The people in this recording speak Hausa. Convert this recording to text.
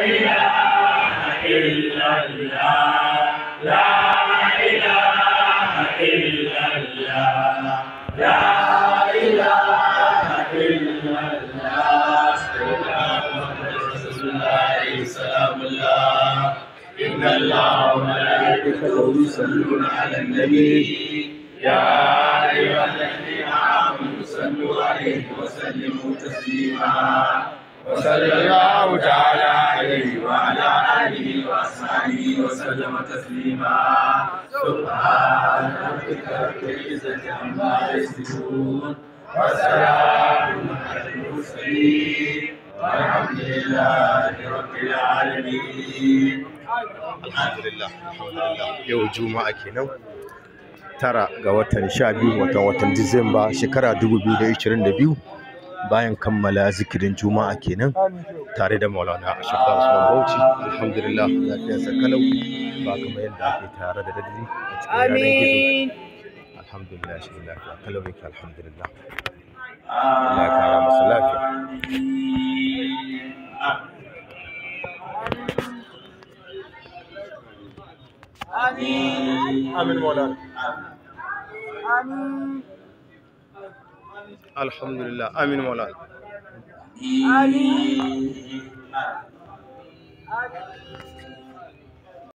إن الله وملائكته يصلون على النبي يا أيها الذين آمنوا صلوا عليه وسلموا تسليما وصلى الله تعالى عليه وعلى آله وأصحابه وسلم تسليما سبحان ربك رب العزة عما يصفون وسلام على المرسلين والحمد لله رب العالمين alhamdulillah alhamdulillah yau juma'a kenan tara ga watan sha biyu watan watan disamba shekara 2022 bayan kammala zikirin juma'a kenan tare da maulana ashafar usman bauchi alhamdulillah lafiyarsa kalau ba kamar yadda ake tare da daddi a cikin yanar gizo alhamdulillah shi lafiya kalau yake alhamdulillah Allah ya kara masa lafiya amin maulana alhamdulillah amin maulana Amin.